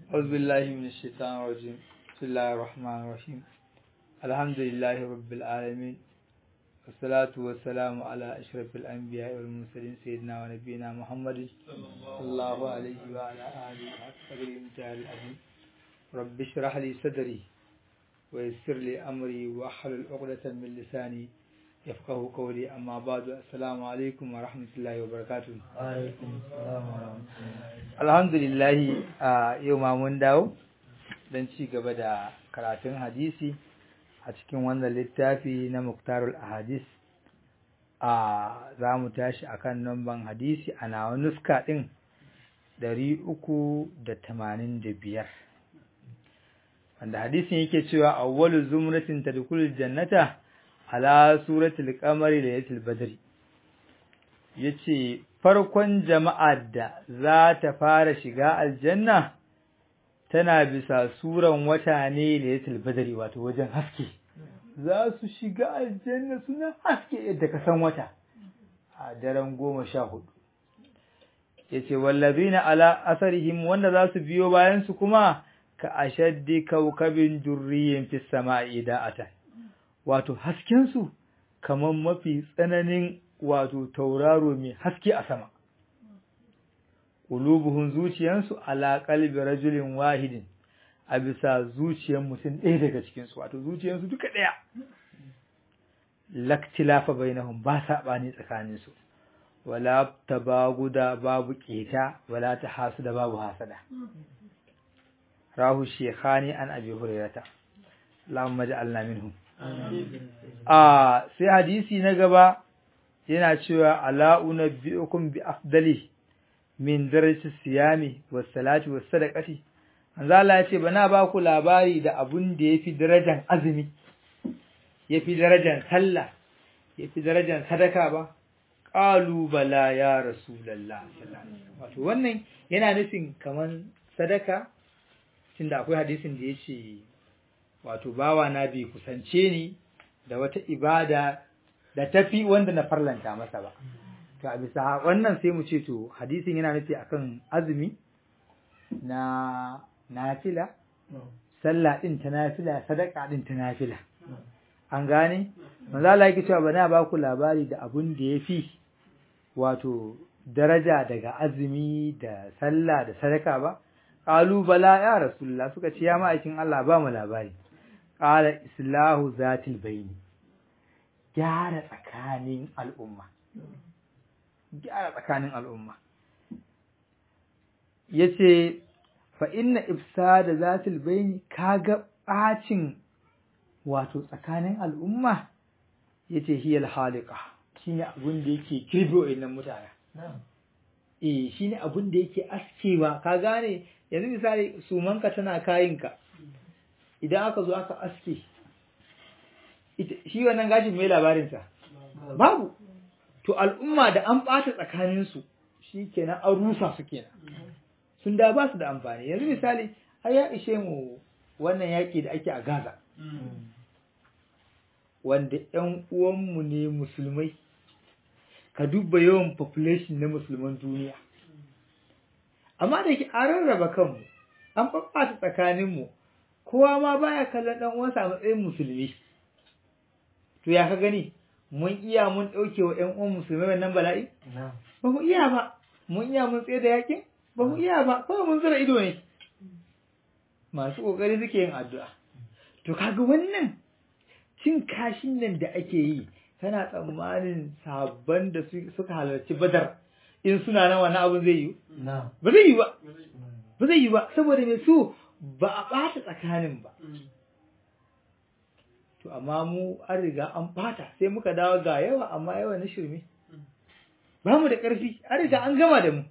أعوذ بالله من الشيطان الرجيم بسم الله الرحمن الرحيم الحمد لله رب العالمين والصلاة والسلام على أشرف الأنبياء والمرسلين سيدنا ونبينا محمد صلى الله عليه وعلى آله وصحبه المتعال العظيم رب اشرح لي صدري ويسر لي أمري وأحلل عقدة من لساني يفقه قولي أما بعد السلام عليكم ورحمة الله وبركاته alaikum salam wa rahmatullahi alhamdulillah a yau ma mun dawo don ci gaba da karatun hadisi a cikin wannan littafi na muktarul ahadis a za mu tashi akan namban hadisi a nawa nuska ɗin ɗari uku da tamanin da biyar wanda hadisin yake cewa awwalu zumratin tadkhulul jannata ala suratul qamari laylatul badri yace farkon jama'ar da za ta fara shiga aljanna tana bisa suran wata ne laylatul badri wato wajen haske za su shiga aljanna suna haske yadda ka san wata a daren goma sha hudu yace wallazina ala asarihim wanda za su biyo bayan su kuma ka ashaddi kaukabin durriyin fis sama'i da'atan wato hasken su kaman mafi tsananin wato tauraro mai haske a sama qulubuhum zuciyansu ala qalbi rajulin wahidin a bisa zuciyar mutum ɗaya daga cikin su wato zuciyansu duka ɗaya laktilafa bainahum ba saɓani tsakanin su wala tabaguda babu keta wala tahasuda babu hasada rahu shekhani an abi hurairata Allahumma ja'alna minhum a sai hadisi na gaba yana cewa ala unabbiukum bi afdali min darajati siyami was salati was sadaqati manzo Allah ya ce bana ba ku labari da abun da yafi darajar azumi yafi darajar sallah yafi darajar sadaka ba qalu bala ya rasulullah wato wannan yana nufin kaman sadaka tunda akwai hadisin da yace wato bawa na bi kusance ni da wata ibada da tafi wanda na farlanta masa ba to a bisa wannan sai mu ce to hadisin yana nufi akan azumi na nafila sallah din ta nafila sadaka din ta nafila an gane manzo Allah yake cewa bana ba ku labari da abun da yafi wato daraja daga azumi da sallah da sadaka ba qalu bala ya rasulullah suka ce ya ma'aikin Allah ba mu labari qala islahu zatil baini gyara tsakanin al'umma gyara tsakanin al'umma yace fa inna ifsada zatil baini kaga bacin wato tsakanin al'umma yace hiyal halika shine abun da yake kirbe wayannan mutane eh shine abun da yake askewa ka gane yanzu misali sumanka tana kayinka idan aka zo aka aske shi wannan gashin mai labarinsa babu to al'umma da an ɓata tsakaninsu shi kenan an rusa su kenan sun da ba su da amfani yanzu misali har ya ishe mu wannan yaƙi da ake a gaza wanda ‘yan uwanmu ne musulmai ka duba yawan population na musulman duniya amma da ke an rarraba kanmu an ɓaɓɓata tsakaninmu kowa ma baya kallon ɗan uwansa a matsayin musulmi to ya ka gani mun iya mun ɗauke wa ƴan uwan musulmai wannan bala'i ba mu iya ba mun iya mun tsaye da yakin ba mu iya ba kawai mun zura ido ne masu ƙoƙari suke yin addu'a to kaga wannan cin kashin nan da ake yi kana tsammanin sabon da suka halarci badar in suna nan wani abin zai yi ba zai yi ba ba zai yi ba saboda mai su ba a ɓata tsakanin ba to amma mu an riga an ɓata sai muka dawo ga yawa amma yawa na shirme ba mu da ƙarfi an riga an gama da mu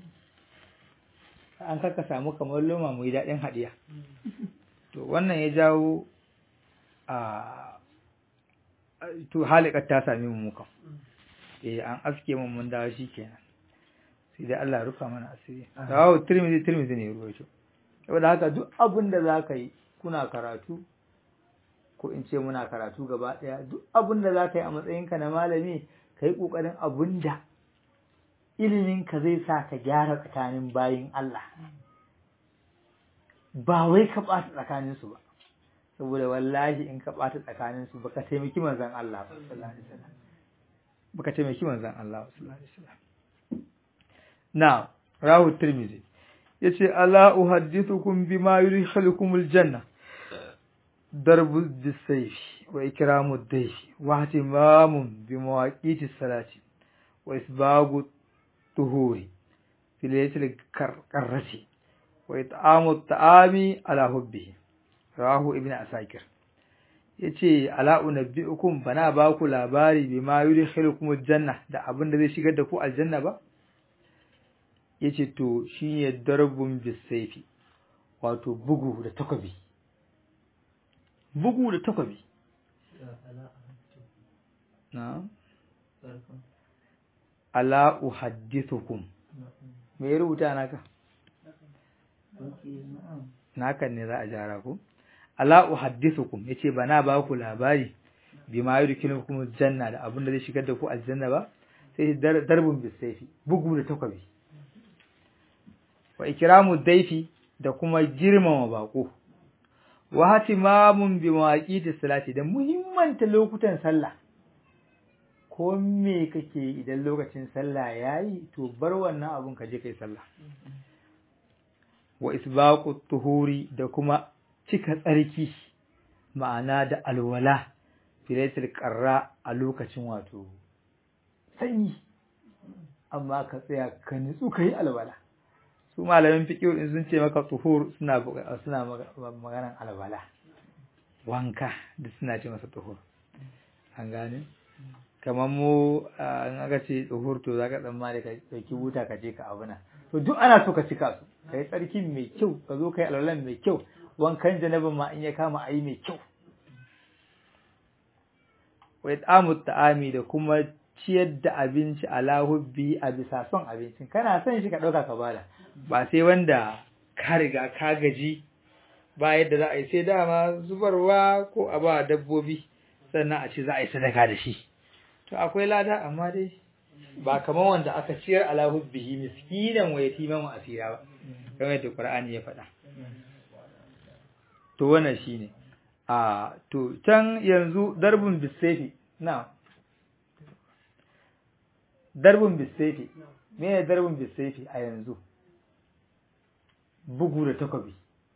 an kaka samu kamar loma mu yi daɗin haɗiya to wannan ya jawo a to halikar ta sami mu mukan eh an aske mun mun dawo shi kenan sai dai Allah rufa mana asiri rawu tirmizi tirmizi ne ruwaito saboda haka duk abin da za ka yi kuna karatu ko in ce muna karatu gaba ɗaya duk abin da za ka yi a matsayinka na malami ka yi ƙoƙarin abin da iliminka zai sa ka gyara tsakanin bayin Allah ba wai ka ɓata tsakaninsu ba saboda wallahi in ka ɓata tsakaninsu baka taimaki manzon Allah ba sallallahu alaihi wasallam baka taimaki manzon Allah ba sallallahu alaihi wasallam na rahu tirmidhi yace ala uhaddithukum bima yudkhilukum aljanna darbu bisayf wa ikramu ad-dayf wa ihtimamun bi mawaqiti salati wa isbagu tuhuri fi laylatil qarrati wa it'amu at-ta'ami ala hubbihi rawahu ibnu asakir yace ala unabbiukum bana ba ku labari bima yudkhilukum aljanna da abin da zai shigar da ku aljanna ba yace to shine darbun bisayfi wato bugu da takobi bugu da takobi na ala uhaddithukum me ya rubuta naka naka ne za a jara ku ala uhaddithukum yace bana ba ku labari bima yudkhilukum janna da abin da zai shigar da ku aljanna ba sai darbun bisayfi bugu da takobi wa ikramu daifi da kuma girmama bako wa hatimamun bi mawaqiti salati da muhimmanta lokutan sallah ko me kake idan lokacin sallah yayi to bar wannan abun ka je kai sallah wa isbaqu tuhuri da kuma cika tsarki ma'ana da alwala filatul qarra a lokacin wato sanyi amma ka tsaya ka nitsu kai alwala su malamin fiqh in sun ce maka tuhur suna suna maganan alwala wanka da suna ce masa tuhur an gane kamar mu an aka ce tuhur to zaka tsammani ka dauki wuta ka je ka abuna to duk ana so ka cika su kai tsarkin mai kyau ka zo kai alwalan mai kyau wankan janabin ma in ya kama ayi mai kyau wa it'amu ta'ami da kuma ciyar da abinci ala hubbi a bisa son abincin kana son shi ka ɗauka ka bada ba sai wanda ka riga ka gaji ba yadda za a yi sai dama zubarwa ko a ba dabbobi sannan a ce za a yi sadaka da shi to akwai lada amma dai ba kamar wanda aka ciyar ala hubbihi miskinan wa yatiman wa asira ba kamar yadda Qur'ani ya faɗa to wannan shine a to can yanzu darbun bisayfi na darbun bisayfi me ne darbun bisayfi a yanzu bugu da takobi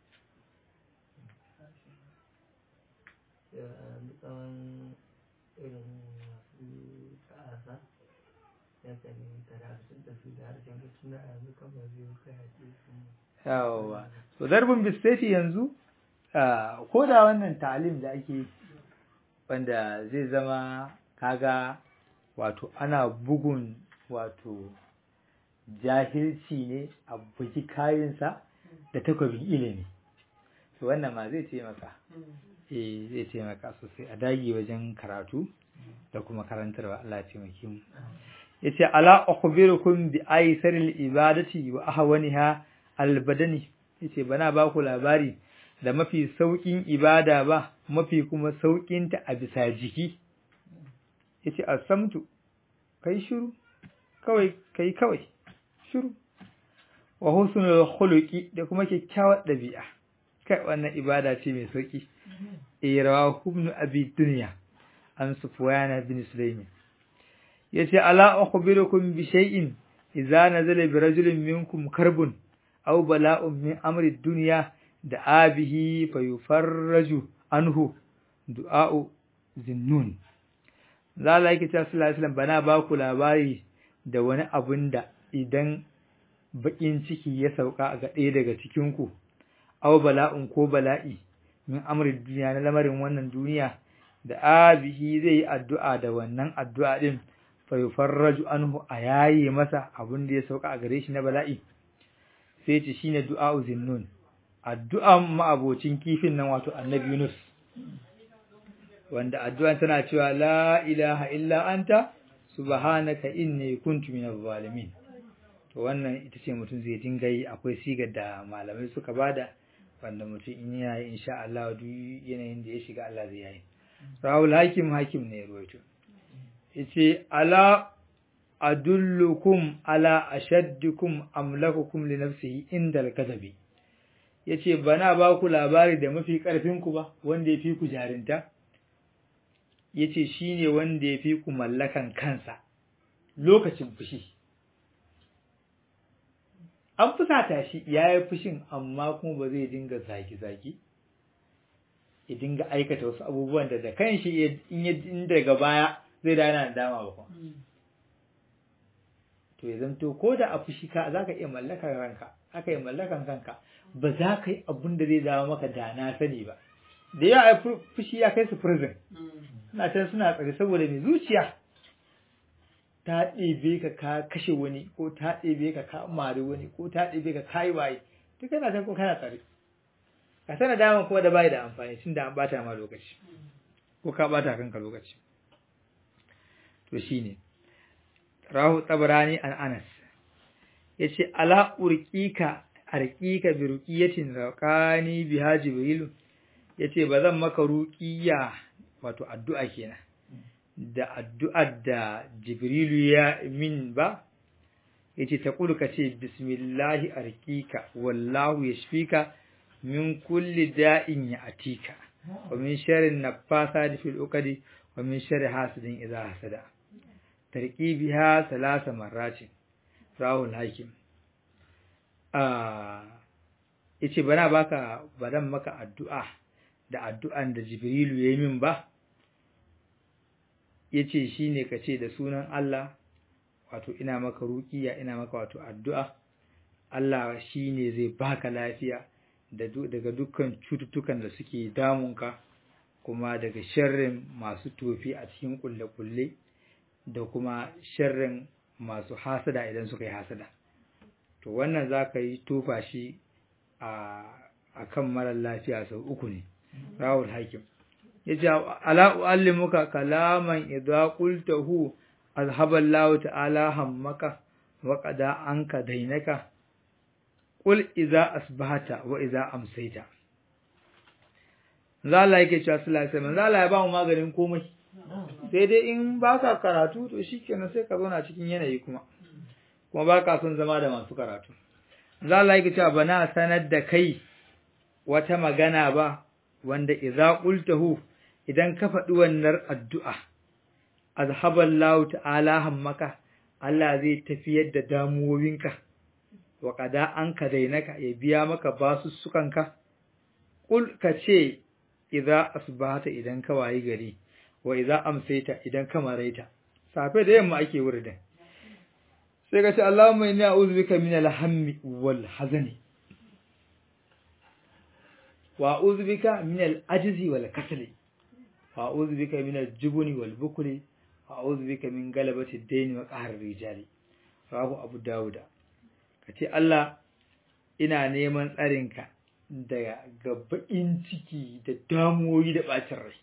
yawa to darbin bisfeti yanzu ko da wannan talim da ake wanda zai zama kaga wato ana bugun wato jahilci ne a buki kayansa da takobin ilimi to wannan ma zai taimaka eh zai taimaka sosai a dage wajen karatu da kuma karantarwa Allah ya taimake mu yace ala akhbirukum bi aysaril ibadati wa ahwaniha albadani yace bana ba ku labari da mafi saukin ibada ba mafi kuma saukin ta a bisa jiki yace asamtu kai shiru kawai kai kawai shiru wa husnul khuluqi da kuma kyakkyawar dabi'a kai wannan ibada ce mai sauki irawahu ibn abi dunya an sufwana bin sulaiman yace ala akhbirukum bi shay'in idza nazala bi rajulin minkum karbun aw bala'un min amri dunya da abihi fayufarraju anhu du'a'u zinnun zala yake cewa sallallahu alaihi wasallam bana ba ku labari da wani abun da idan bakin ciki ya sauka ga ɗaya daga cikin ku aw bala'un ko bala'i min amri dunya na lamarin wannan duniya da abihi zai yi addu'a da wannan addu'a din fayufarraju anhu a yaye masa abin da ya sauka a gare shi na bala'i sai ce shine du'a'u zinnun addu'an ma'abocin kifin nan wato annabi Yunus wanda addu'an tana cewa la ilaha illa anta subhanaka inni kuntu minaz zalimin to wannan ita ce mutum zai dinga yi akwai sigar da malamai suka bada wanda mutum in yayi insha Allah duk yanayin da ya shiga Allah zai yi Rahul Hakim Hakim ne ya ruwaito yace ala adullukum ala ashaddikum amlakukum li nafsihi inda al-kadabi yace bana ba ku labari da mafi karfin ku ba wanda ya fi ku jarinta yace shine wanda ya fi ku mallakan kansa lokacin fushi an fusata shi ya yi fushin amma kuma ba zai dinga zaki-zaki ya dinga aikata wasu abubuwan da da kanshi in daga baya zai dana dama ba kuma to ya zanto ko da a fushi ka za ka iya mallakan ranka aka yi mallakan kanka ba za ka yi abun da zai dawo maka da na sani ba da yawa fushi ya kai su prison suna can suna tsare saboda mai zuciya ta ɗebe ka ka kashe wani ko ta ɗebe ka ka mari wani ko ta ɗebe ka ka yi waye duk kana san ko kana tsare ka sana dama kuma da bai da amfani tun da an bata ma lokaci ko ka bata kanka lokaci to shine rahu tabrani an anas yace ala urqika arqika bi ruqiyatin raqani biha jibril yace bazan maka ruqiya wato addu'a kenan da addu'ar da Jibrilu ya min ba, yace ta ka ce, Bismillahi arkika, wallahu ya shifika min kulli da'in ya atika, wa min sharin na fasa da fil ukadi, wa min shari hasidin iza hasada. Tarki biha salasa marracin, rahul hakim. Yace bana baka badan maka addu'a da addu'an da Jibrilu ya min ba, ya ce shi ne ka ce da sunan Allah wato ina maka rukiya ina maka wato addu'a Allah shi ne zai baka lafiya daga dukkan cututtukan da suke damunka kuma daga sharrin masu tofi a cikin kulle-kulle da kuma sharrin masu hasada idan suka yi hasada to wannan za ka yi tofa shi a kan marar lafiya sau uku ne rawul hakim yace ala uallimuka kalaman idza qultahu azhaba Allah ta'ala hammaka wa qada anka dainaka qul idza asbahata wa idza amsayta zalla yake cewa sallallahu alaihi wasallam zalla ya ba mu maganin komai sai dai in baka karatu to shikenan sai ka zauna cikin yanayi kuma kuma baka son zama da masu karatu zalla yake cewa bana sanar da kai wata magana ba wanda idza qultahu idan ka faɗi wannan addu'a, azhaballahu ta'ala hammaka, Allah zai tafiyar da damuwowinka, wa ƙada an ka dainaka ya biya maka basussukanka, ƙul ka ce, iza asbahata idan ka wayi gari, wa iza amsaita idan ka maraita, safe da yamma ake wuridin. Sai ka ce, Allahumma ina uzbika min alhammi wal hazani. Wa uzbika min al-ajzi wal kasali. وأعوذ بك من الجبن والبكل وأعوذ بك من غلبة الدين وقهر الرجال رواه أبو داود kace Allah ina neman tsarinka daga gabain ciki da damuwoyi da bacin rai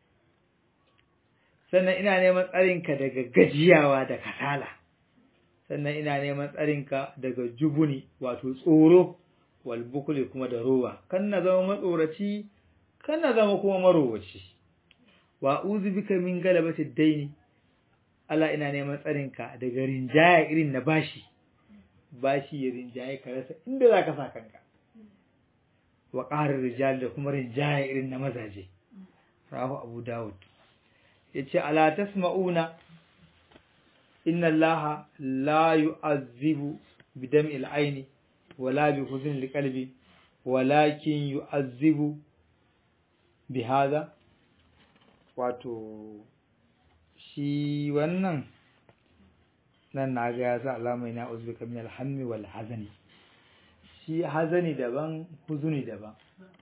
sannan ina neman tsarinka daga gajiyawa da kasala sannan ina neman tsarinka daga jubuni wato tsoro wal bukuli kuma da rowa kan na zama matsoraci kan na zama kuma marowaci wa uzu bika min galabati daini Allah ina neman tsarinka daga rinjaya irin na bashi bashi ya rinjaye ka rasa inda zaka sa kanka wa qarar rijal da kuma rinjaya irin na mazaje rahu abu daud yace ala tasma'una inna allaha la yu'azzibu bidam'i al-aini wala bi huzn al-qalbi walakin yu'azzibu bihadha wato shi wannan nan na ga ya sa alamai na uzbika min alhammi wal hazani shi hazani daban huzuni daban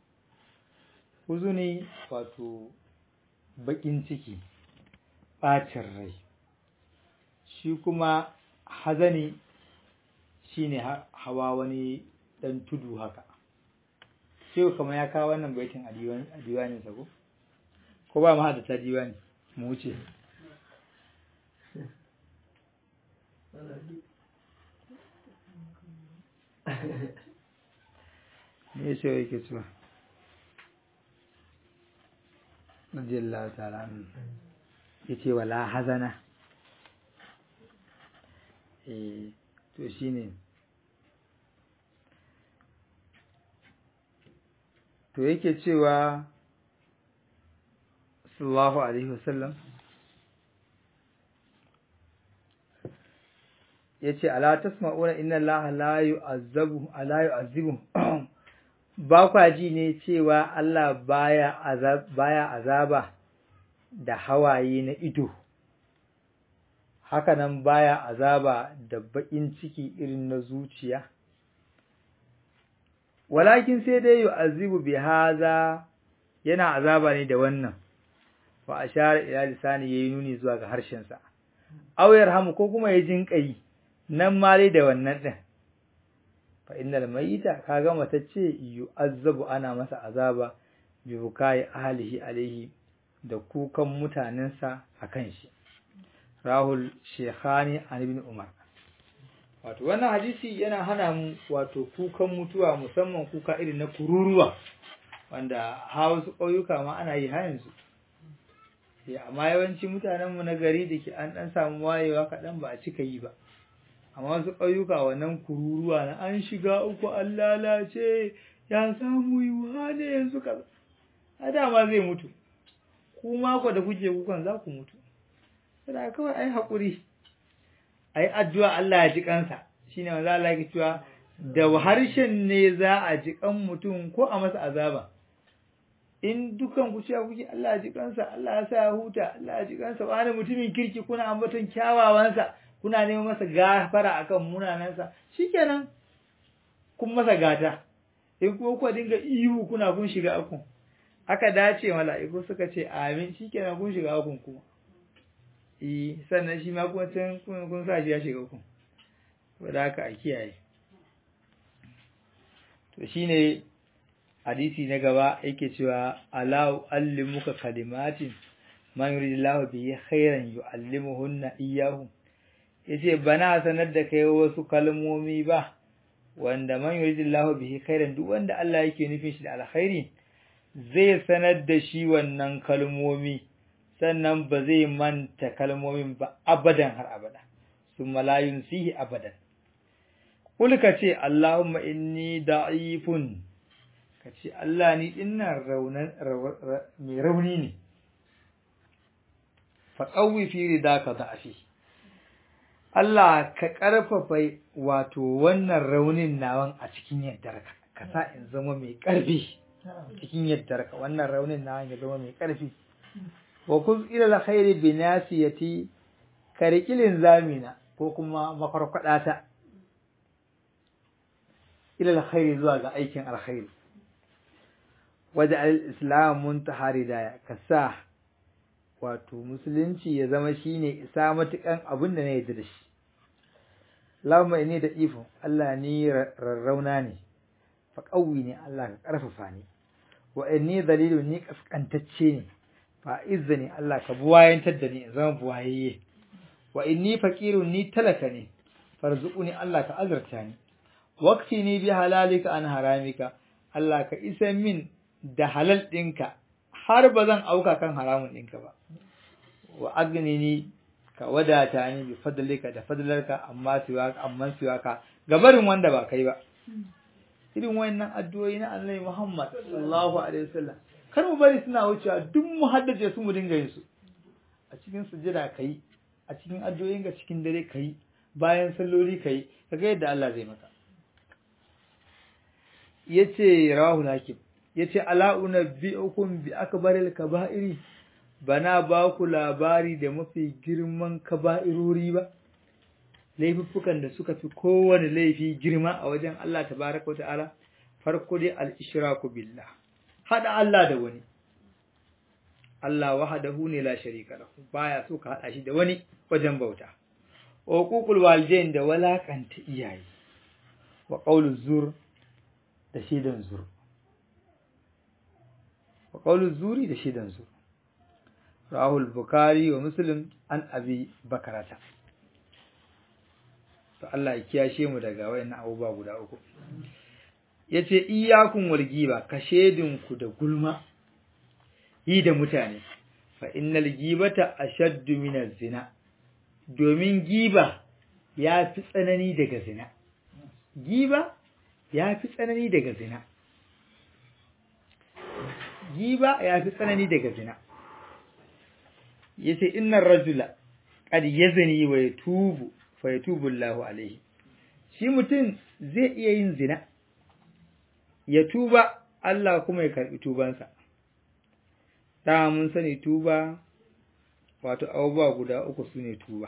huzuni wato bakin ciki bacin rai shi kuma hazani shine hawa wani dan tudu haka shi kuma ya kawo wannan baitin a diwanin sa ko ko ba ma da ta diwani mu wuce me ce yake cewa radiyallahu ta'ala yace wala hazana eh to shine to yake cewa sallallahu alaihi wasallam yace ala tasma'una inna allaha la yu'azzabu ala yu'azzibu ba kwa ji ne cewa Allah baya azab baya azaba da hawaye na ido haka nan baya azaba da baƙin ciki irin na zuciya walakin sai dai yu'azzibu bi haza yana azaba ne da wannan fa ashara ila lisani yayi nuni zuwa ga harshen sa aw yarhamu ko kuma ya jinƙayi nan ma dai da wannan din fa innal mayyita kaga matacce yu'azzabu ana masa azaba bi bukai ahlihi alaihi da kukan mutanensa akan shi rahul shekhani an ibn umar wato wannan hadisi yana hana mu wato kukan mutuwa musamman kuka irin na kururuwa wanda wasu ƙauyuka ma ana yi har yanzu amma yawanci mutanenmu na gari da ke an ɗan samu wayewa kaɗan ba a cika yi ba amma wasu ƙauyuka wannan kururuwa na an shiga uku an lalace ya samu yiwuwa ne yanzu kaza a dama zai mutu ku mako da kuke kukan za ku mutu sai kawai ai haƙuri ai addu'a Allah ya ji kansa shine manzo Allah yake cewa da harshen ne za a ji kan mutum ko a masa azaba in dukan ku cewa kuke Allah ya ji kansa Allah ya sa ya huta Allah ya ji kansa wani mutumin kirki kuna ambaton kyawawansa kuna neman masa gafara akan munanansa shikenan kun masa gata in kuma ku dinga ihu kuna kun shiga akun aka dace mala'iku suka ce amin shikenan kun shiga akun kuma eh sannan shi ma kuma can kun sa shi ya shiga kun saboda haka a kiyaye to shine hadisi na gaba yake cewa ala allimuka kalimatin man yuridillahu bihi khairan yu'allimuhunna iyyahu yace bana sanar da kai wasu kalmomi ba wanda man yuridillahu bihi khairan duk wanda Allah yake nufin shi da alkhairi zai sanar da shi wannan kalmomi sannan ba zai manta kalmomin ba abadan har abada summa la yunsihi abadan kul ka ce Allahumma inni da'ifun ka ce Allah ni dinnan raunan mai rauni ne fa qawwi fi ridaka da'afi Allah ka ƙarfafa wato wannan raunin nawan a cikin yaddarka ka sa in zama mai ƙarfi cikin yaddarka wannan raunin nawan ya zama mai ƙarfi wa kuz ila alkhairi bi nasiyati karikilin zamina ko kuma mafarkwadata ila alkhairi zuwa ga aikin alkhairi waje al-islam muntaha ridaya ka sa wato musulunci ya zama shine isa matukan abin da na yarda da shi Allahumma inni da ifo Allah ni rarrauna ne fa qawwi ne Allah ka karfafa ni wa inni dalilu ni kaskantacce ne fa izzani Allah ka buwayantar da ni in zama buwayayye wa inni faqirun ni talaka ne farzuquni Allah ka azurta ni waqti ni bi halalika an haramika Allah ka isa min da halal ɗinka har ba zan auka kan haramun ɗinka ba wa agnini ka wadata ni bi fadlika da fadlarka amma siwa amma siwa ka gabarin wanda ba kai ba irin wayannan addu'o'i na Annabi Muhammad sallallahu alaihi wasallam kar mu bari suna wucewa duk mu haddace su mu dinga yin su a cikin sujada kai a cikin addu'o'in ga cikin dare kai bayan salloli kai kaga yadda Allah zai maka yace rawahu hakim yace ala unabbiukum bi akbaril kaba'iri bana ba ku labari da mafi girman kaba'irori ba laifuffukan da suka fi kowane laifi girma a wajen Allah tabaraka wa ta'ala farko dai al-ishraku billah hada Allah da wani Allah wahdahu ne la sharika lahu baya so ka hada shi da wani wajen bauta uququl walidain da walakanta iyaye wa qawlu zur da shidan zur wa qawlu zuri da shidan zur rahul bukari wa muslim an abi bakarata to Allah ya kiyashe mu daga wayannan abubuwa guda uku yace iyyakum wal giba ka ku da gulma yi da mutane fa innal gibata ashaddu min zina domin giba ya fi tsanani daga zina giba ya fi tsanani daga zina giba ya fi tsanani daga zina yace innar rajula qad yazni wa yatubu fa yatubu Allahu alaihi shi mutum zai iya yin zina ya tuba Allah kuma ya karbi tubansa da mun sani tuba wato abubuwa guda uku sune tuba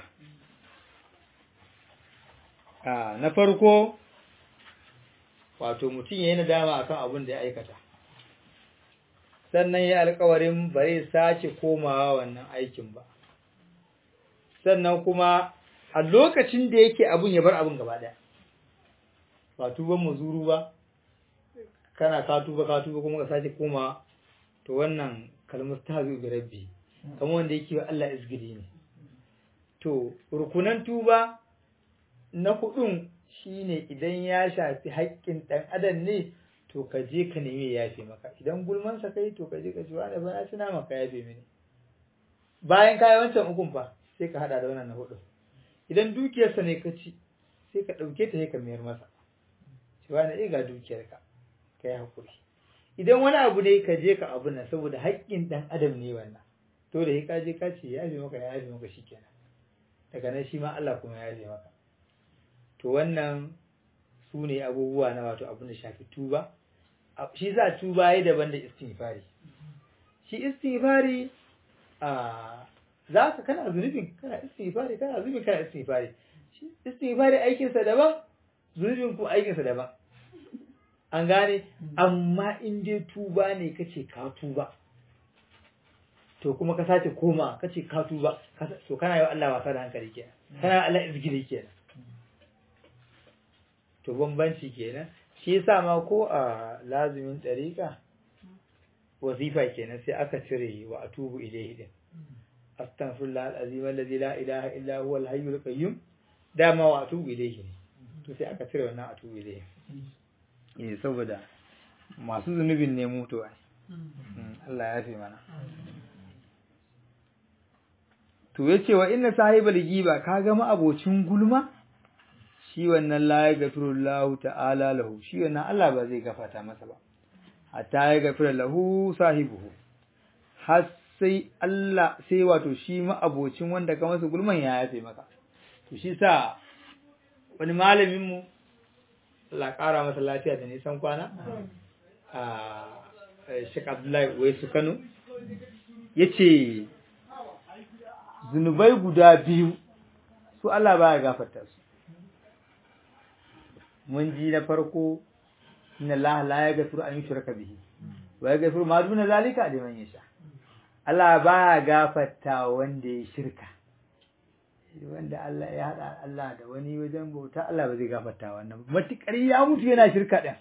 a na farko wato mutum ya yi nadama akan abin da ya aikata sannan ya alkawarin ba zai sace komawa wannan aikin ba sannan kuma a lokacin da yake abun ya bar abun gaba daya ba tuban muzuru ba kana ka tuba ka tuba kuma ka sace komawa to wannan kalmar ta zo bi rabbi kamar wanda yake wa Allah izgidi ne to rukunan tuba na hudun shine idan ya shafi haƙƙin ɗan adam ne to ka je ka nemi ya yafe maka idan gulman sa kai to ka je ka ci wani ba na tuna maka yafe mini bayan ka yi wancan ukun fa sai ka hada da wannan na hudu idan dukiyarsa ne ka ci sai ka ɗauke ta sai ka mayar masa ci wani eh ga dukiyarka ka yi hakuri idan wani abu ne ka je ka abu nan saboda haƙƙin ɗan adam ne wannan to da ka je ka ce ya yafe maka ya yafe maka shikenan daga nan shi ma Allah kuma ya yafe maka to wannan su ne abubuwa na wato abin da shafi tuba shi za tuba ya daban da istighfari shi istighfari a za ka kana zunubin kana istighfari kana zunubin kana istighfari shi istighfari aikinsa daban zunubin ku aikinsa daban an gane amma in dai tuba ne kace ka tuba to kuma ka sace koma kace ka tuba to kana yi wa Allah wasa da hankali kenan kana Allah izgiri kenan to bambanci kenan shi yasa ma ko a lazumin ɗariƙa wazifa kenan sai aka cire wa atubu ilayhi din astaghfirullah alazim alladhi la ilaha illa huwa alhayyul qayyum dama wa atubu ilayhi ne to sai aka cire wannan atubu ilayhi eh saboda masu zunubin ne mutuwa Allah ya fi mana to yace wa inna sahibal giba kaga ma abocin gulma shi wannan la ya gafiru lahu ta'ala lahu shi wannan Allah ba zai gafata masa ba hatta ya gafira lahu sahibuhu har sai Allah sai wato shi ma abocin wanda ka masa gulman ya yafe maka to shi sa wani malamin mu Allah ƙara masa lafiya da nisan kwana a Sheikh Abdullahi Waisu Kano yace zunubai guda biyu su Allah baya gafarta su mun ji na farko inna Allah la yaghfiru an yushraka bihi wa yaghfiru ma duna zalika liman yasha Allah baya gafarta wanda ya shirka wanda Allah ya hada Allah da wani wajen bauta Allah ba zai gafarta wannan matukar ya mutu yana shirka din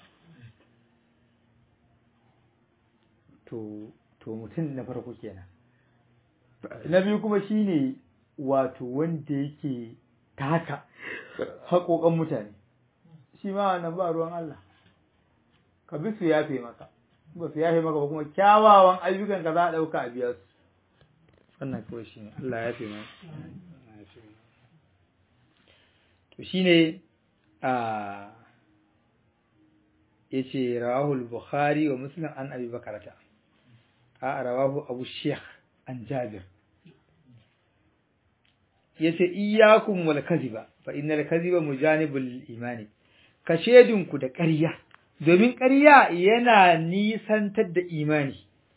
to to mutum na farko kenan na biyu kuma shine wato wanda yake taka haƙoƙan mutane shi ma wannan ba ruwan Allah ka bi su yafe maka ba su yafe maka ba kuma kyawawan ayyukan ka za a ɗauka a biya su wannan kawai shi ne Allah ya yafe maka to shi ne a ya ce rawahul bukhari wa muslim an abi bakarata a rawahu abu sheikh an jabir ya ce iyakun wal kaziba fa innal kaziba mujanibul imani ka shedinku da ƙarya, domin ƙarya yana nisantar da imani.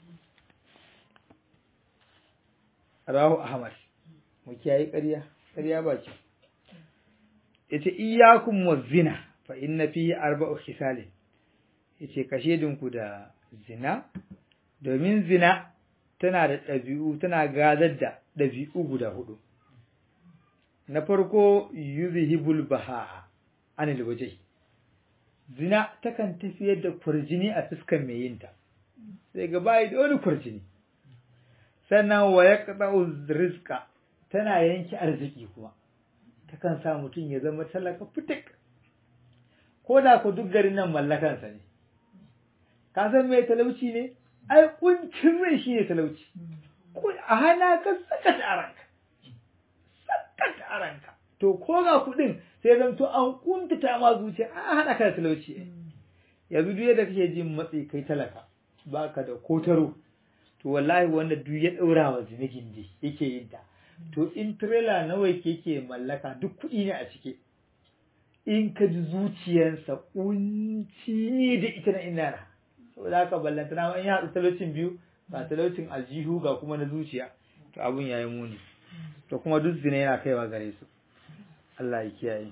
Rahu Ahmad, mu kiyaye ƙarya, ƙarya ba ce. Yace iyyakum wazina fa inna fihi arba'u khisalin. Yace ka shedinku da zina, domin zina tana da ɗabi'u, tana gadar da ɗabi'u guda hudu. Na farko yuzhibul baha anil wajhi zina takan tafiyar da kurjini a fuskan mai yinta sai ga bayi da wani kurjini sannan wa yaqta'u rizqa tana yanki arziki kuma takan sa mutum ya zama talaka fitik ko da ku duk garin nan mallakansa ne ka san me talauci ne ai kuncin rai shi ne talauci ko a hana ka saka a ranka saka a ranka to ko ga kuɗin sai zan to an kuntata ma zuciya an hana ka da talauci yanzu duk yadda kake jin matsi kai talaka baka da kotaro to wallahi wanda duk ya daura wa zinigin di yake yin ta to in trailer nawa yake mallaka duk kuɗi ne a ciki in ka ji zuciyarsa kunci ne da ita na inana saboda haka ballanta na in ya haɗu talaucin biyu ga talaucin aljihu ga kuma na zuciya to abun yayi muni to kuma duk zina yana kaiwa gare su Allah ya kiyaye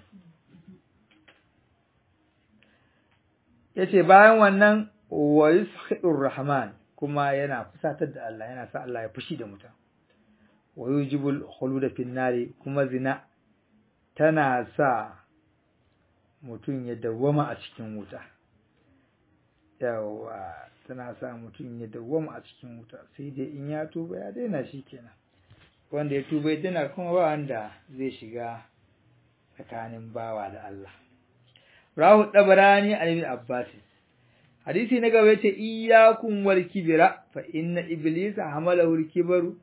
yace bayan wannan wa yushidur rahman kuma yana fusatar da Allah yana sa Allah ya fushi da mutum wa yujibul khuluda fin nari kuma zina tana sa mutum ya dawwama a cikin wuta yawa tana sa mutum ya dawwama a cikin wuta sai dai in ya tuba ya daina shi kenan wanda ya tuba ya daina kuma ba wanda zai shiga tsakanin bawa da Allah rahu dabarani an ibn abbas hadisi na gaba yace iyyakum wal kibra fa inna iblisa hamalahu al kibru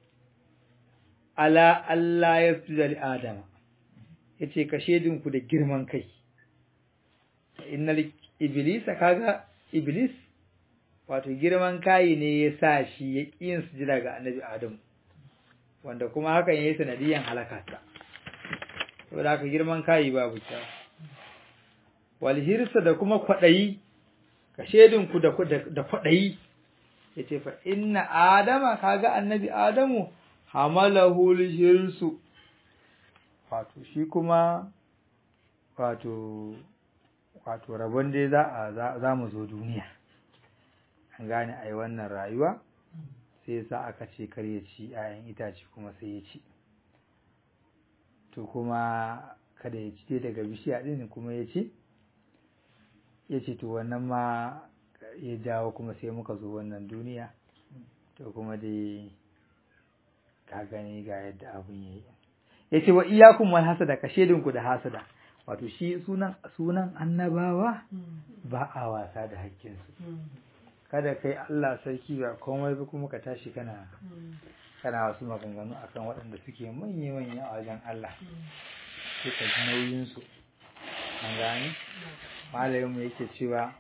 ala Allah yafza li adama yace ka shedin ku da girman kai innal iblisa kaga iblis wato girman kai ne ya sa shi ya yin sujada ga annabi adam wanda kuma hakan yayi sanadiyan halakarsa saboda haka girman kai babu ta wal hirsa da kuma kwadayi ka shedin ku da da kwadayi yace fa inna adama kaga annabi adamu hamalahu hirsu wato shi kuma wato wato rabon dai za a za mu zo duniya an gane ai wannan rayuwa sai sa aka ce kar ya ci 'ya'yan itace kuma sai ya ci to kuma kada ya ci dai daga bishiya din kuma ya ci ya ce to wannan ma ya jawo kuma sai muka zo wannan duniya to kuma dai ka gani ga yadda abun yayi ya ce wa iyakum wal hasada ka shedinku da hasada wato shi sunan sunan annabawa ba a wasa da hakkinsu kada kai Allah sarki ba komai ba kuma ka tashi kana kana wasu maganganu akan waɗanda suke manya manya a wajen Allah sai ka ji nauyin su an gani malamin mu yake cewa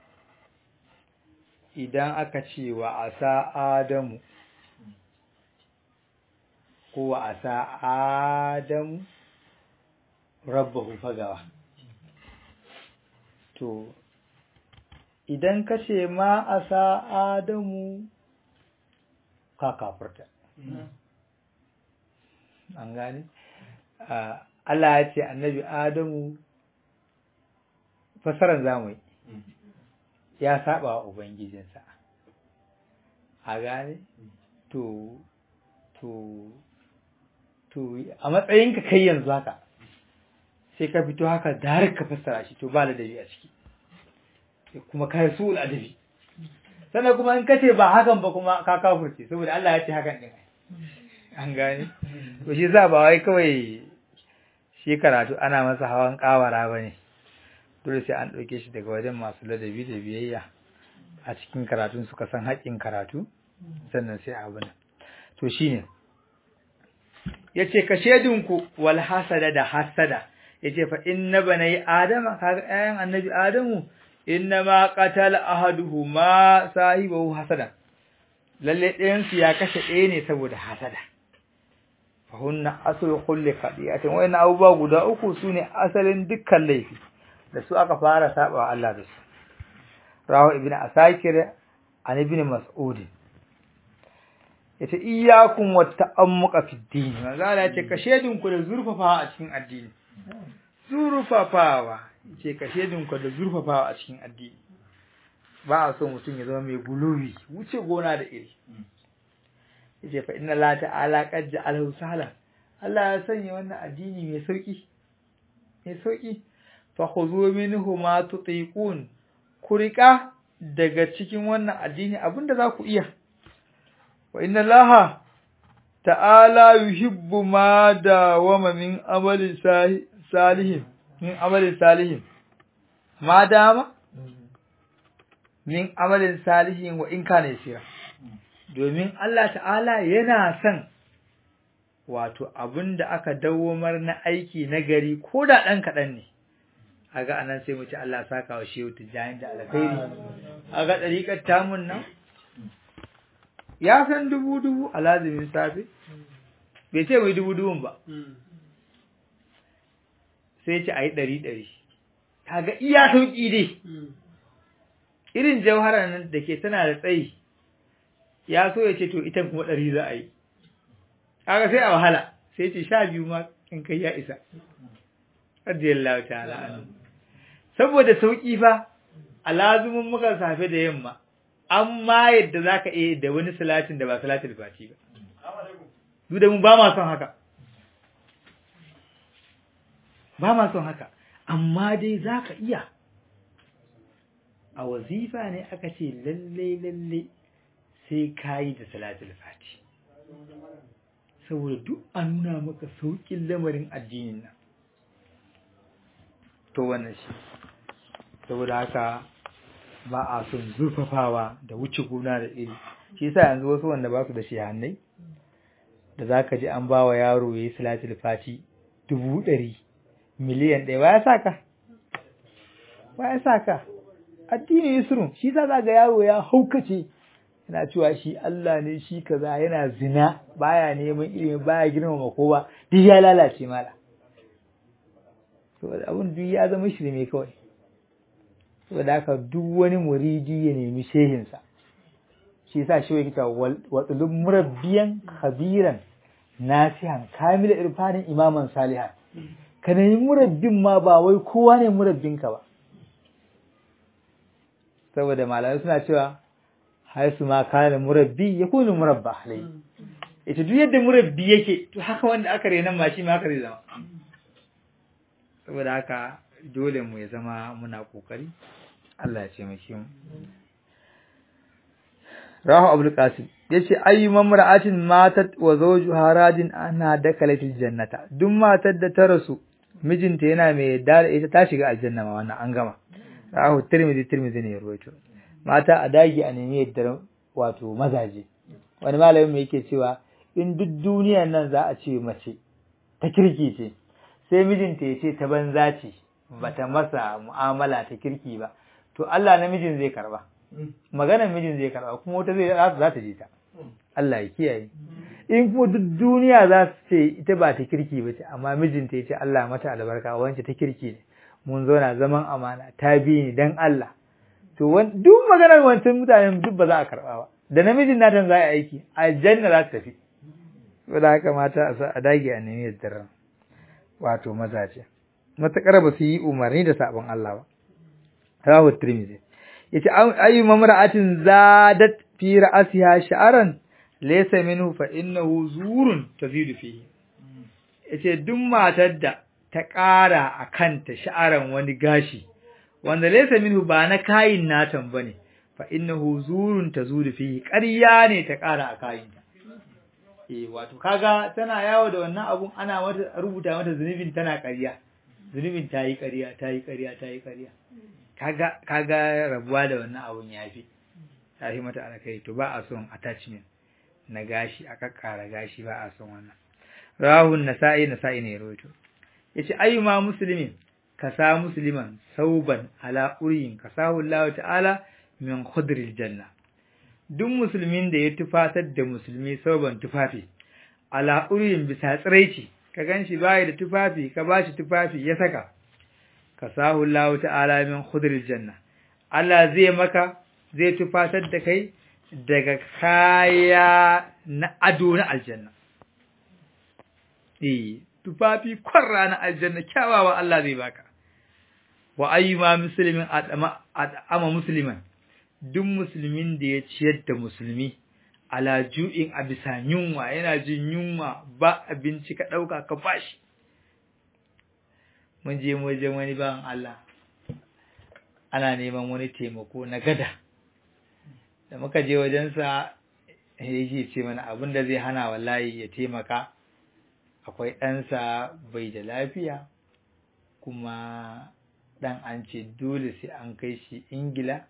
idan aka ce wa asa adamu ko wa asa adamu rabbahu fagawa to idan ka ce ma a sa Adamu ka kafurta. An gane? Allah ya ce annabi Adamu fasaran zamu ya saba wa Ubangijinsa. A gane? To, to, to, a matsayinka kai yanzu haka. sai ka fito haka da har ka fassara shi to ba ladabi a ciki kuma ka yi su'ul adabi sannan kuma in kace ba hakan ba kuma ka kafurce saboda Allah ya ce hakan din an gane to shi za ba wai kawai shi karatu ana masa hawan kawara bane dole sai an ɗauke shi daga wajen masu ladabi da biyayya a cikin karatun suka san haƙƙin karatu sannan sai abu nan to shine yace ka shedinku wal hasada da hasada yace fa inna banai adama kaga ayan annabi adamu inna ma qatala ahaduhuma sahibahu hasada lalle ɗayan su ya kashe ɗaya ne saboda hasada fa hunna aslu kulli khadi'atin wa inna abubuwa guda uku sune asalin dukkan laifi da su aka fara saba Allah da su rawu ibnu asakir an ibnu mas'ud yace iyyakum wa ta'ammuqa fi din manzo Allah yace ka shedin ku da zurfafa a cikin addini zurfafawa ce ka shedinku da zurfafawa a cikin addini ba a so mutum ya zama mai guluwi wuce gona da iri yace fa inna la ta'ala qad ja'alahu sahla Allah ya sanya wannan addini mai sauki mai sauki fa khudhu minhu ma tutiqun ku rika daga cikin wannan addini abinda za ku iya wa inna laha ta'ala yuhibbu ma dawama min amali salihin min amalin salihin ma dama min amalin salihin wa in kana yasira domin Allah ta'ala yana son wato abinda aka dawomar na aiki na gari ko da ɗan kaɗan ne a ga anan sai mu ci Allah saka wa shehu tijjani da alkhairi a ga ɗariƙar tamun nan ya san dubu dubu a lazimin safe bai ce mai dubu dubun ba sai ce a yi ɗari ɗari kaga iya sauƙi dai irin jauhara nan da ke tana da tsayi ya so ya ce to ita kuma ɗari za a yi kaga sai a wahala sai ce sha biyu ma in kai ya isa radiyallahu ta'ala anhu saboda sauƙi fa a lazumin muka safe da yamma amma yadda zaka iya da wani salatin da ba salatul fati ba duk da mu ba ma son haka ba ma son haka amma dai zaka iya a wazifa ne aka ce lalle lalle sai kayi da salatul fati saboda duk a nuna maka sauƙin lamarin addinin nan to wannan shi saboda haka ba a son zurfafawa da wuce gona da iri shi yasa yanzu wasu wanda ba su da shehannai da zaka ji an ba wa yaro yayi salatul fati dubu ɗari miliyan ɗaya ba ya saka ba ya saka addini yusrun shi yasa ga yaro ya haukace yana cewa shi Allah ne shi kaza yana zina baya neman ilimi baya girmama kowa duk ya lalace mala saboda abun duk ya zama shirme kawai saboda haka duk wani muridi ya nemi shehinsa shi yasa shi yake cewa watsulun murabbiyan khabiran nasihan kamila irfanin imaman salihan ka nemi murabbin ma ba wai kowa ne murabbinka ba saboda malamai suna cewa haisu ma kana murabbi ya kunu murabba alai ita duk yadda murabbi yake to haka wanda aka renan ma shi ma haka zai zama saboda haka dole mu ya zama muna kokari Allah ya taimake mu Rahu Abdul Qasim yace ayyu mamra'atin matat wa zawjuha radin ana dakalatil jannata duk matar da ta rasu mijinta yana mai yadda da ita ta shiga aljanna ma wannan an gama Rahu Tirmidhi Tirmidhi ne ya ruwaito mata a dagi a nemi yadda wato mazaje wani malamin mai yake cewa in duk duniyar nan za a ce mace ta kirki ce sai mijinta ya ce ta banza ce bata masa mu'amala ta kirki ba to Allah namijin zai karba maganar mijin zai karba kuma wata zai za ta je ta Allah ya kiyaye in kuma duk duniya za su ce ita ba ta kirki ba ce amma mijinta ya ce Allah mata albarka wance ta kirki ne mun zauna zaman amana ta bi ni dan Allah to duk maganar wancan mutanen duk ba za a karba ba da namijin natan za a yi aiki aljanna za ta tafi saboda haka mata a dage a nemi yadda wato mazaje matakar ba su yi umarni da sabon Allah ba rahu tirmidhi yace ayu mamra'atin zadat fi ra'siha sha'ran laysa minhu fa innahu zurun tazidu fihi yace duk matar da ta ƙara a kanta sha'aran wani gashi wanda laysa minhu ba na kayin natan bane fa innahu zurun tazudu fihi ƙarya ne ta ƙara a kayinta eh wato kaga tana yawo da wannan abun ana mata rubuta mata zunubin tana ƙarya zunubin ta yi ƙarya ta yi ƙarya ta yi ƙarya kaga kaga rabuwa da wannan abun yafi yafi mata alkai to ba a son attachment na gashi a kakkara gashi ba a son wannan rahun nasa'i nasa'i ne rawaito yace ayyuma muslimin kasa musliman sauban ala uriyin kasahu Allah ta'ala min khudril janna duk musulmin da ya tufatar da musulmi sauban tufafi ala uriyin bisa tsiraici ka ganshi bai da tufafi ka bashi tufafi ya saka kasahu Allah ta'ala min khudril janna Allah zai maka zai tufatar da kai daga kaya na ado na aljanna eh tufafi kwarra na aljanna kyawawa Allah zai baka wa ayyuma muslimin adama adama musliman duk musulmin da ya ciyar da musulmi ala ju'in a bisa yunwa yana jin yunwa ba abinci ka ɗauka ka bashi mun je wajen wani bawan Allah ana neman wani taimako na gada da muka je wajensa yake ce mana abin da zai hana wallahi ya taimaka akwai ɗansa bai da lafiya kuma ɗan an ce dole sai an kai shi ingila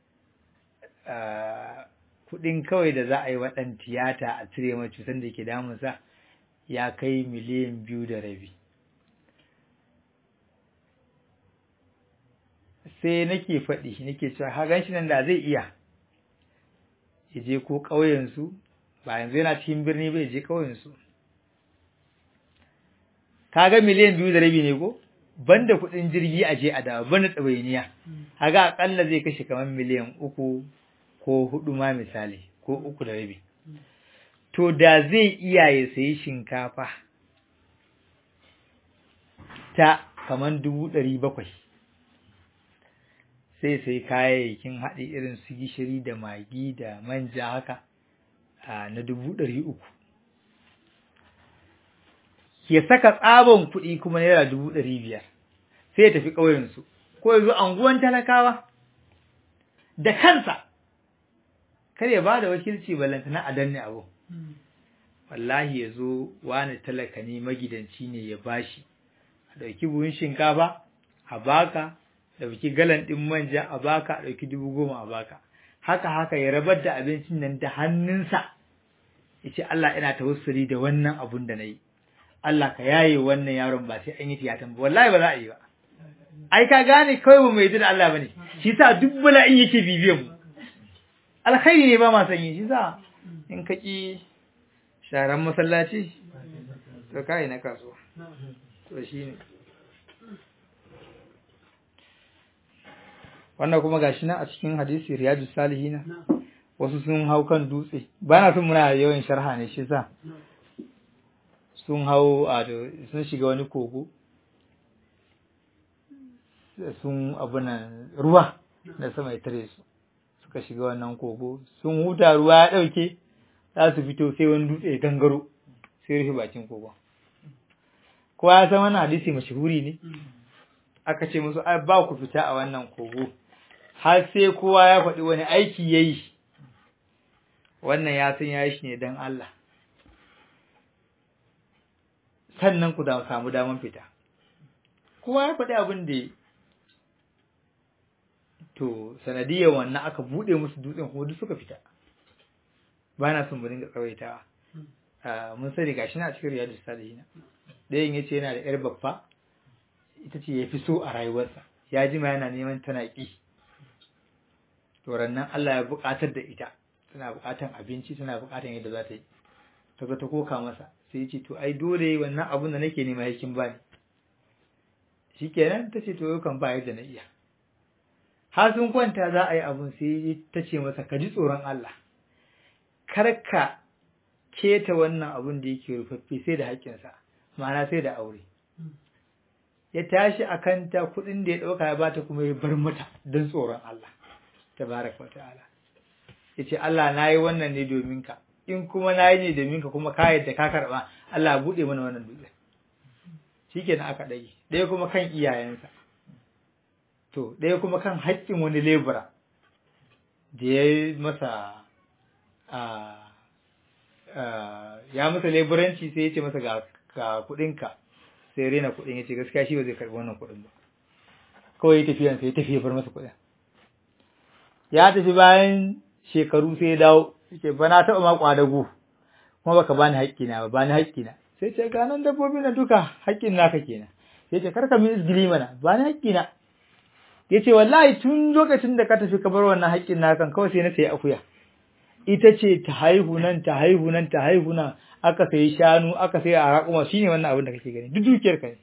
kuɗin kawai da za a yi waɗan tiyata a cire mai cutar da ke damunsa ya kai miliyan biyu da rabi sai nake faɗi nake cewa hagan shi nan da zai iya ya je ko ƙauyensu ba yanzu yana cikin birni bai je ƙauyensu kaga miliyan biyu da rabi ne ko banda kuɗin jirgi a je a dawo banda ɗawainiya kaga akalla zai kashe kamar miliyan uku ko hudu ma misali ko uku da rabi to da zai iya ya sayi shinkafa ta kamar dubu ɗari bakwai sai sai kayayyakin haɗi irin su gishiri da magi da manja haka na dubu ɗari uku ya saka tsabon kuɗi kuma naira dubu ɗari biyar sai ya tafi ƙauyensu ko ya zo anguwan talakawa da kansa kar ya ba da wakilci ballantana a danne abu wallahi ya zo wani talaka ne magidanci ne ya bashi a ɗauki buhun shinkafa a baka ɗauki galan ɗin manja a baka a ɗauki dubu goma a baka haka haka ya rabar da abincin nan da hannunsa ya ce Allah ina tawassuli da wannan abun da na yi Allah ka yaye wannan yaron ba sai an yi tiyatan ba wallahi ba za a yi ba ai ka gane kawai ba mai da Allah bane shi sa duk bala'in yake bibiyan mu alkhairi ne ba ma sanyi shi sa in ka ki sharan masallaci to kai na kasuwa to shine wannan kuma gashi nan a cikin hadisi riyadus salihina wasu sun hau kan dutse ba na son muna yawan sharha ne shi sa sun hau a sun shiga wani kogo sun abunan ruwa da sama ya tare su suka shiga wannan kogo sun huta ruwa ya ɗauke za su fito sai wani dutse ya gangaro sai rufe bakin kogon kowa ya san wannan hadisi mashahuri ne aka ce musu ba ku fita a wannan kogo har sai kowa ya faɗi wani aiki ya yi wannan ya san ya yi shi ne don Allah sannan ku da samu daman fita kowa ya faɗi abin da to sanadiyar wannan aka buɗe musu dutsen kuma duk suka fita ba na son mu dinga tsawaitawa mun sani gashi na cikin riyadu salihina ɗayan ya ce yana da ‘yar babba ita ce ya fi so a rayuwarsa ya jima yana neman tana ƙi to rannan Allah ya buƙatar da ita tana buƙatar abinci tana buƙatar yadda za ta yi ta ga ta koka masa sai ya ce to ai dole wannan abun da nake nema yakin ba ni shikenan ta ce to yau kan ba yadda na iya har sun kwanta za a yi abun sai ta ce masa ka ji tsoron Allah kar ka keta wannan abun da yake rufaffe sai da haƙƙinsa ma'ana sai da aure ya tashi a kanta kuɗin da ya ɗauka ya bata kuma ya bar mata don tsoron Allah tabaraka wa ta'ala ya ce Allah na yi wannan ne domin ka in kuma na yi ne domin ka kuma ka yadda ka karɓa Allah buɗe mana wannan dutse shi ke aka ɗage ɗaya kuma kan iyayensa to ɗaya kuma kan haƙƙin wani lebura da ya yi masa ya masa leburanci sai ya ce masa ga kuɗinka sai rena kuɗin ya ce gaskiya shi ba zai karɓi wannan kuɗin ba kawai ya tafiyan sai ya tafi ya bar masa kuɗin ya tafi bayan shekaru sai ya dawo yake ba na taɓa ma ƙwadago kuma baka bani haƙƙina ba bani haƙƙina sai ce ga nan dabbobi na duka haƙƙin naka kenan sai ce karka min izgili mana bani haƙƙina ya ce wallahi tun lokacin da ka tafi ka bar wannan haƙƙin naka kawai sai na sayi akuya ita ce ta haihu nan ta haihu nan ta haihu nan aka sayi shanu aka sayi a raƙuma shine wannan abin da kake gani duk dukiyar ka ne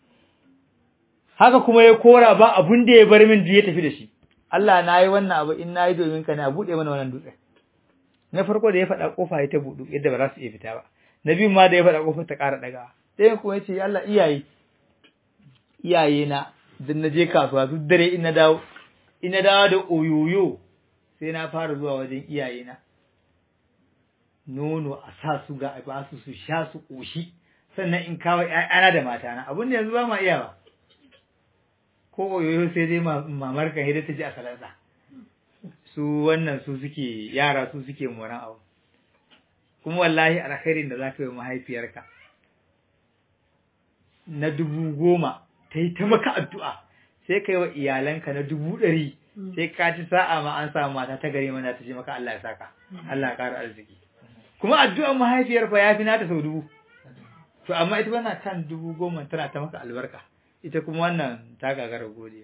haka kuma ya kora ba abun da ya bar min ya tafi da shi Allah na yi wannan abu in na yi domin ka ne a buɗe mana wannan dutse na farko da ya faɗa ƙofa ya ta buɗu yadda ba za su iya fita ba na biyu ma da ya faɗa ƙofa ta ƙara ɗaga ɗayan kuma ya ce Allah iyaye iyaye na dan na je kasuwa duk dare in na dawo in na dawo da oyoyo sai na fara zuwa wajen iyaye na nono a sa su ga a ba su su sha su ƙoshi sannan in kawo ƴaƴana da matana abin da yanzu ba ma iya ba ko oyoyo sai dai mamar kan hidda ta ji a salansa su wannan su suke yara su suke moran abu kuma wallahi alkhairin da zaka yi mahaifiyarka na dubu goma ta yi ta maka addu'a sai ka yi wa iyalanka na dubu ɗari sai ka ci sa'a ma an samu mata ta gari mana ta ce maka Allah ya saka Allah ya ƙara arziki kuma addu'ar mahaifiyar fa ya fi nata sau dubu to amma ita wannan kan dubu goma tana ta maka albarka ita kuma wannan ta gagara godiya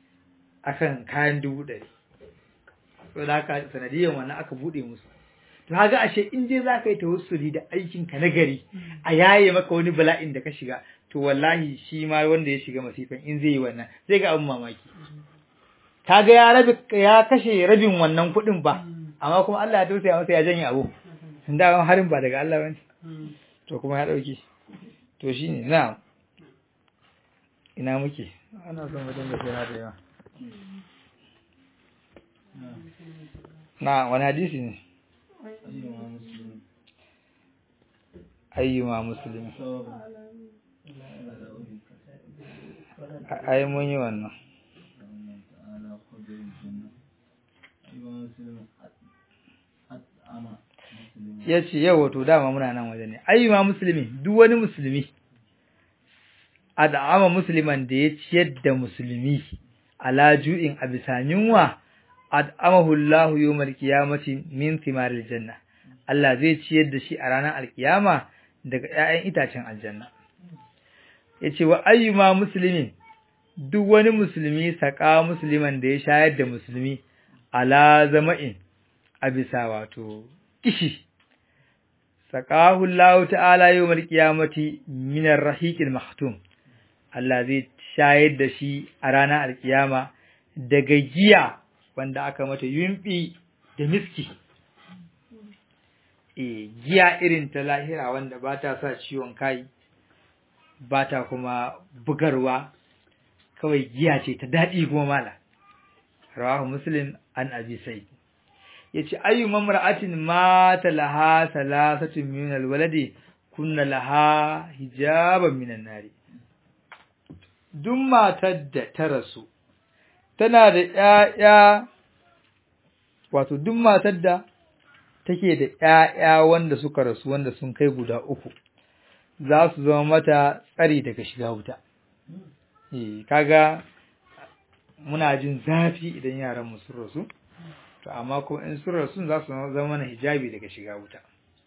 akan kayan dubu ɗari to da haka sanadiyan wannan aka buɗe musu to kaga ashe in dai za ka yi tawassuli da aikin ka nagari a yaye maka wani bala'in da ka shiga to wallahi shi ma wanda ya shiga masifan in zai yi wannan zai ga abin mamaki kaga ya rabi ya kashe rabin wannan kuɗin ba amma kuma Allah ya tausaya masa ya janye abu da harin ba daga Allah bane to kuma ya dauki to shine na ina muke ana son mutum da sai na da yawa na wani hadisi ne ayyuma musulmi ai mun yi wannan ya ce yau wato dama muna nan waje ne ayyuma musulmi duk wani musulmi ad'ama musliman da ya ciyar da musulmi ala ju'in a bisa yunwa ad'amahu Allahu yawmal qiyamati min thimaril janna Allah zai ciyar da shi a ranar alkiyama daga ƴaƴan itacen aljanna yace wa ayyuma muslimin duk wani musulmi saka musliman da ya shayar da musulmi ala zama'in a bisa wato kishi saqahu Allah ta'ala yawmal qiyamati min ar-rahiqil mahtum Allah zai shayar da shi a ranar alkiyama daga giya wanda aka mata yumbi da miski e giya irin ta lahira wanda ba ta sa ciwon kai ba ta kuma bugarwa kawai giya ce ta daɗi kuma mala rawahu muslim an abi sa'id yace ayyu mamra'atin mata laha salasatun min alwaladi kunna laha hijaban minan nari duk matar da ta rasu tana da ƴaƴa wato duk matar da take da ƴaƴa wanda suka rasu wanda sun kai guda uku za su zama mata tsari daga shiga wuta eh kaga muna jin zafi idan yaran mu sun rasu to amma ko in sun rasu za su zama mana hijabi daga shiga wuta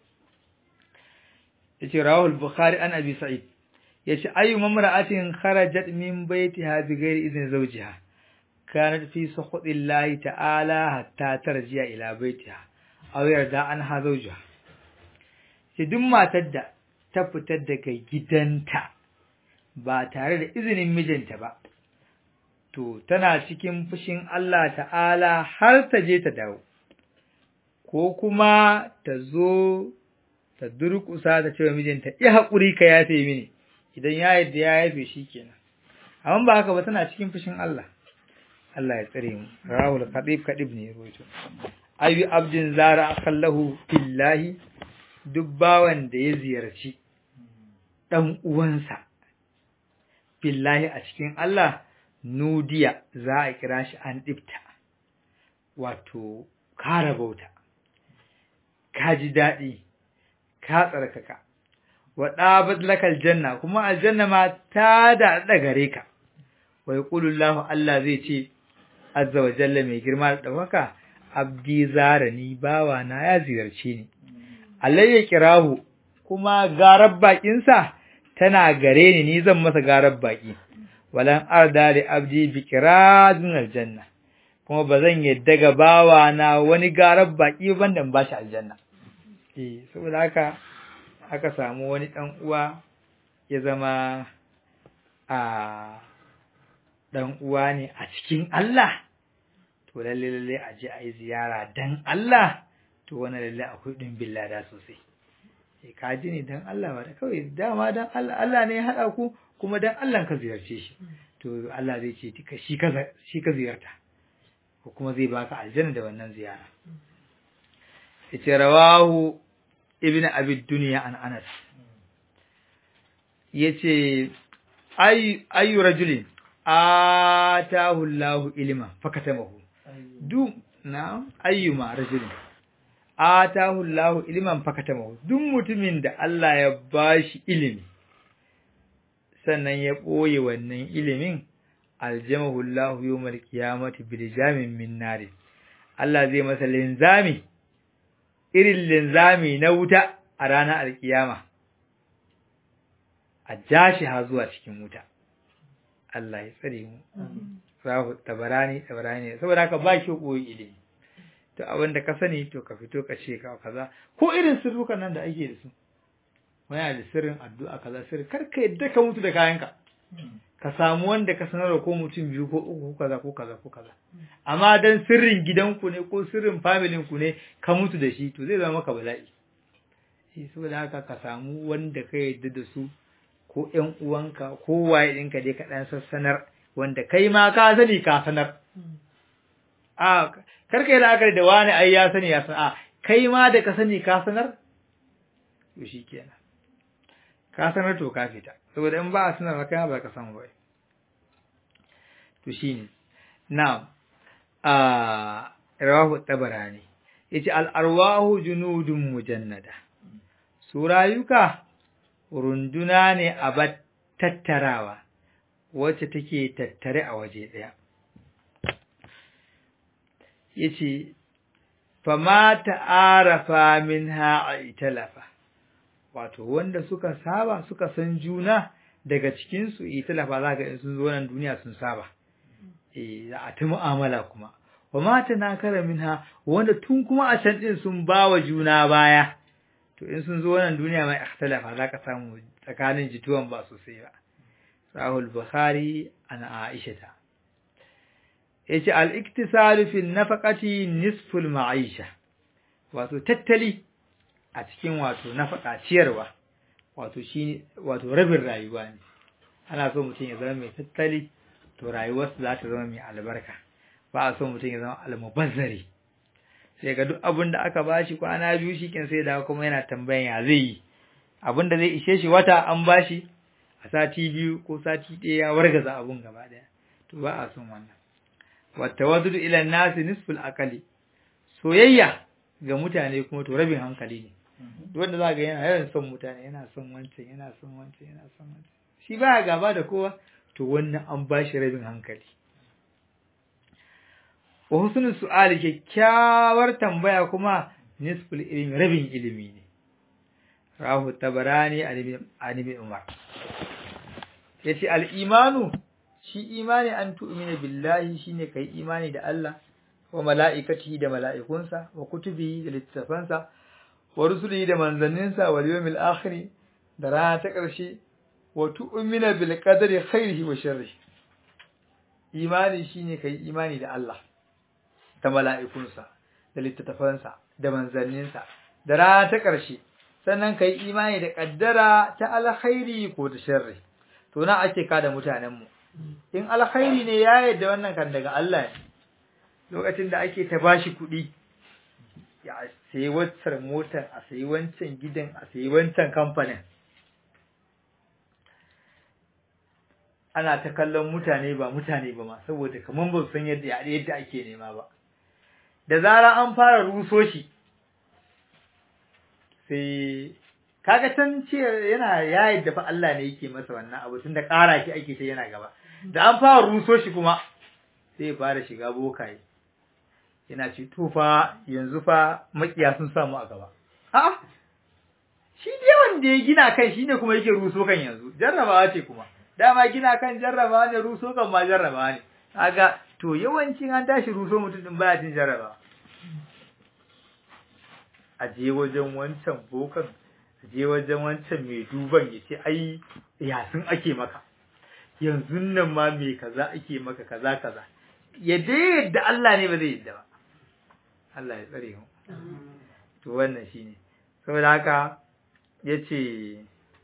yace rawul bukhari an abi sa'id yace ayu mamra'atin kharajat min baitiha bighairi idni zawjiha kanat fi sukhdillahi ta'ala hatta tarji'a ila baitiha aw yarda anha zawjiha sai duk matar da ta fita daga gidanta ba tare da izinin mijinta ba to tana cikin fushin Allah ta'ala har ta je ta dawo ko kuma ta zo ta durƙusa ta ce wa mijinta ya haƙuri ka yafe mini idan ya yadda ya yafe shi kenan amma ba haka ba tana cikin fushin Allah Allah ya tsare mu rahul kadib kadib ne roto ayu abdin zara akallahu billahi duk bawan da ya ziyarci dan uwansa billahi a cikin Allah nudiya za a kira shi an dibta wato kara bauta ka ji daɗi ka tsarkaka wa ɗabat lakal janna kuma aljanna ma ta da gare ka wa yaqulu Allah Allah zai ce azza wa jalla mai girma da ɗaukaka abdi zarani bawa na ya ziyarce ni Allah ya kirahu kuma garar bakinsa tana gare ni ni zan masa garar baki walan arda li abdi bi kiradun aljanna kuma bazan yadda ga bawa na wani garar baki banda in bashi aljanna eh saboda haka aka samu wani ɗan uwa ya zama a ɗan uwa ne a cikin Allah to lalle lalle a je a yi ziyara dan Allah to wani lalle akwai ɗumbin lada sosai e ka ji ne dan Allah ba da kawai dama dan Allah Allah ne ya haɗa ku kuma dan Allah ka ziyarce shi to Allah zai ce shi ka shi ka ziyarta ko kuma zai baka aljanna da wannan ziyara yace rawahu ibn abid duniya an anas yace ay ayu rajulin atahu allah ilma fakatamahu du na ayyuma rajulin atahu allah ilman fakatamahu duk mutumin da Allah ya bashi ilimi sannan ya boye wannan ilimin aljamahu allah yawmal qiyamati bil jamin min nar Allah zai masa linzami irin linzami na wuta a ranar alkiyama a jashi ha zuwa cikin wuta Allah ya tsare mu rahu tabarani tabarani saboda haka ba ki koyi ilimi to abin da ka sani to ka fito ka ce ka kaza ko irin sirrukan nan da ake da su wani da sirrin addu'a kaza sirri kar ka yadda ka mutu da kayanka ka samu wanda ka sanarwa ko mutum biyu ko uku ko kaza ko kaza ko kaza amma dan sirrin gidanku ne ko sirrin familin ku ne ka mutu da shi to zai zama maka bala'i shi saboda haka ka samu wanda ka yadda da su ko ƴan uwanka ko waye ɗinka dai ka ɗan sassanar wanda kai ma ka sani ka sanar a karka yi la'akari da wani ai ya sani ya san a kai ma da ka sani ka sanar to shi kenan ka sanar to ka fita saboda in ba a sanar kai ba ka san ba to shine na'am a rawahu tabarani yace al arwahu junudun mujannada su rayuka runduna ne a bat tattarawa wacce take tattare a waje ɗaya yace fama ta'arafa minha italafa wato wanda suka saba suka san juna daga cikin su italafa zaka in sun zo nan duniya sun saba eh za a ta mu'amala kuma wa mata nakara minha wanda tun kuma a can din sun bawa juna baya to in sun zo wannan duniya mai ikhtalafa zaka samu tsakanin jituwan ba sosai ba sahul bukhari ana aisha ta yace al-iktisalu fi nafaqati nisful ma'isha wato tattali a cikin wato nafaka ciyarwa wato shi wato rabin rayuwa ne ana so mutum ya zama mai tattali to rayuwarsa za ta zama mai albarka ba a so mutum ya zama almubazzari sai ga duk abin da aka bashi kwana biyu shi kin sai da kuma yana tambayan ya zai yi abin da zai ishe shi wata an bashi a sati biyu ko sati ɗaya ya wargaza abun gaba ɗaya to ba a son wannan wattawadudu ila nasi nisful akali soyayya ga mutane kuma to rabin hankali ne wanda za ga yana yawan son mutane yana son wancan yana son wancan yana son wancan shi baya gaba da kowa to wannan an ba shi rabin hankali wa husnul su'ali kyakkyawar tambaya kuma nisful ilmi rabin ilimi ne rahu tabarani an ibn umar yace al imanu shi imani an tu'mina billahi shine kai imani da Allah wa mala'ikatihi da mala'ikunsa wa kutubihi da littafansa wa rusulihi da manzanninsa wa yawmil akhir da rana ta ƙarshe wa tu'mina bil qadari khairihi wa sharrihi imani shine kai imani da Allah da mala'ikunsa da littafansa da manzanninsa da rana ta ƙarshe sannan kai imani da kaddara ta alkhairi ko ta sharri to na ake kada mutanenmu in alkhairi ne ya yadda wannan kan daga Allah ne lokacin da ake ta bashi kuɗi ya sayi waccan motar a sayi wancan gidan a sayi wancan kamfanin ana ta kallon mutane ba mutane ba ma saboda kaman ba san yadda yadda ake nema ba da zara an fara ruso shi sai kaga tan ce yana ya yadda fa Allah ne yake masa wannan abu tunda ƙara shi ake ta yana gaba da an fara ruso shi kuma sai ya fara shiga bokaye yana ce to fa yanzu fa makiya sun samu a gaba a'a shi dai wanda ya gina kan shine kuma yake ruso kan yanzu jarrabawa ce kuma dama gina kan jarrabawa ne ruso kan ma jarrabawa ne kaga to yawancin an tashi ruso mutum din baya cin jarrabawa a je wajen wancan bokan a je wajen wancan mai duban ya ce ai yasin ake maka yanzu nan ma me kaza ake maka kaza kaza ya dai yadda Allah ne ba zai yadda ba Allah ya tsare mu to wannan shine saboda haka yace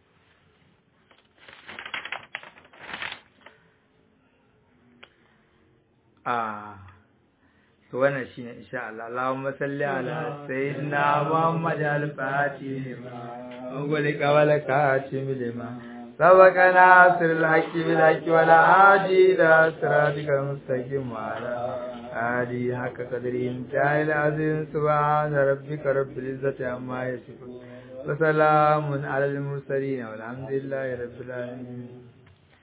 a to wannan shine insha Allah Allahumma salli ala sayyidina Muhammad al-Fatih wa qul qawla katim lima سبقنا سر الحق بالحق ولا عادي إلى صراطك المستقيم وعلى آله حق قدره انتهى العظيم سبحان ربك رب العزة عما يصفون وسلام على المرسلين والحمد لله رب العالمين